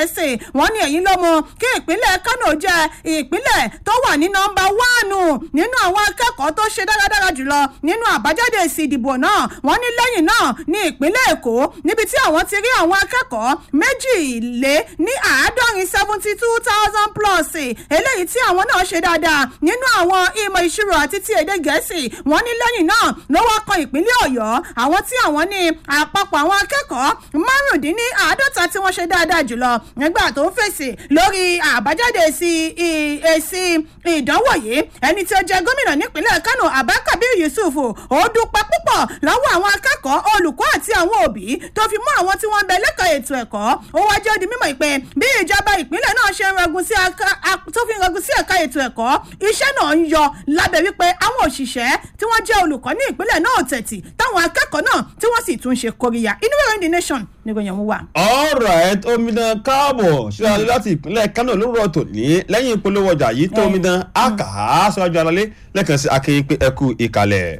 gẹ̀ẹ́sì wọ́n ní èyí ló mú kí ìpínlẹ̀ kánò jẹ́ ìpínlẹ̀ tó wà ní nọmba wánù nínú àwọn akẹ́kọ̀ọ́ tó ṣe dáradára jùlọ nínú àbájáde èsì ìdìbò náà wọ́n ní lẹ́yìn náà ní ìpínlẹ̀ èkó níbi tí àwọn ti rí àwọn akẹ́kọ̀ọ́ méjìlé ní àádọ́rin seventy two thousand plus eléyìí tí àwọn náà ṣe dáadáa nínú àwọn ìmọ̀ ìṣirò àti ti èdè gẹ̀ẹ́sì wọ́n ní lẹ́yìn náà ló wá kan ìpínlẹ̀ ọ̀yọ́ àwọn tí àwọn ní àpapọ̀ àwọn akẹ́kọ̀ọ́ márùndínláàádọ́ta tí wọ́n ṣe dáadáa jùlọ nígbà tó ń fèsì lórí àbájáde èsì èsì ìdánwò yìí ẹni tí ó jẹ gómìnà nípínlẹ̀ kánò abakabir yusuf ó dúpẹ́ púpọ̀ lọ́wọ́ àwọn akẹ́kọ̀ọ́ olùkọ́ àti àwọn òbí tó fi mú àwọn tí wọ́n ń bẹ lẹ́kọ̀ọ́ ètò ẹ̀kọ́ ó wá jẹ́ di mímọ̀ pé bí ìjọba ìpínlẹ̀ náà ṣe ń ragun sí tó fi ń ragun sí ẹ̀ka ètò ẹ̀kọ́ iṣẹ́ náà ń yọ lábẹ́ wípé àwọn òṣìṣẹ́ tí wọ́n jẹ́ olùkọ́ ní ìpínlẹ̀ náà tẹ̀tì táwọn akẹ́kọ̀ọ́ náà tí wọ́n sì tún ṣe kóríyá inú ìròyìn the nation ni ìròyìn ọ̀hún wà. alright omidan káàbọ̀ síwájú láti ìpínlẹ̀ kánò lórúkọ tòní lẹ́yìn ìpolówó ọjà yìí tó omidan àkàá síwájú alalé lẹ́ẹ̀kan sí akéyìn pé ẹkú ìkàlẹ̀.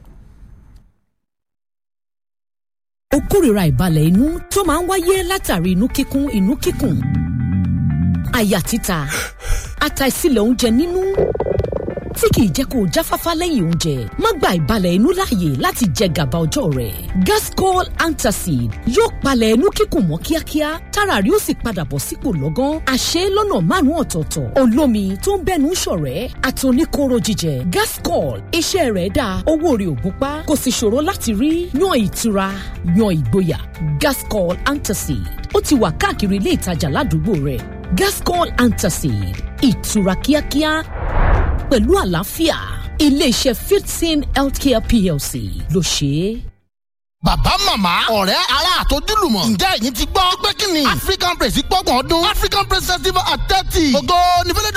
ó kórìíra ìbalẹ̀ inú tó máa ń wáyé látàrí inú kíkún inú kíkùn àyà títa àtàìsílẹ̀ oúnjẹ nínú tí kìí jẹ́ kó o jáfáfá lẹ́yìn oúnjẹ má gba ìbalẹ̀ inú láàyè láti jẹ gàba ọjọ́ rẹ̀ gascol antacid yóò palẹ̀ inú kíkùn mọ́ kíákíá tára rí ó sì padà bọ̀ sípò lọ́gán àṣẹ lọ́nà márùn-ún ọ̀tọ̀ọ̀tọ̀ olómi tó ń bẹ́nu ṣọ̀rẹ́ àtòníkóró jíjẹ gascol iṣẹ́ rẹ̀ dáa owó rẹ̀ ò gúnpá kò sì ṣòro láti rí yan ìtura yan ìgboyà gascol antacid ó ti wà káàkiri ilé ìtajà ládùúgbò rẹ̀ gascol antacid ìtura kíákíá pẹ̀lú àlàáfíà iléeṣẹ́ fifteen healthcare plc ló ṣe é bàbá màmá ọ̀rẹ́ ará àtọ́júlùmọ̀ ǹjẹ́ ẹ̀yin ti gbọ́ pé kí ni african praise gbọ́gbọ̀n ọdún african praise festival at thirty ògo ní fẹ́lẹ́dù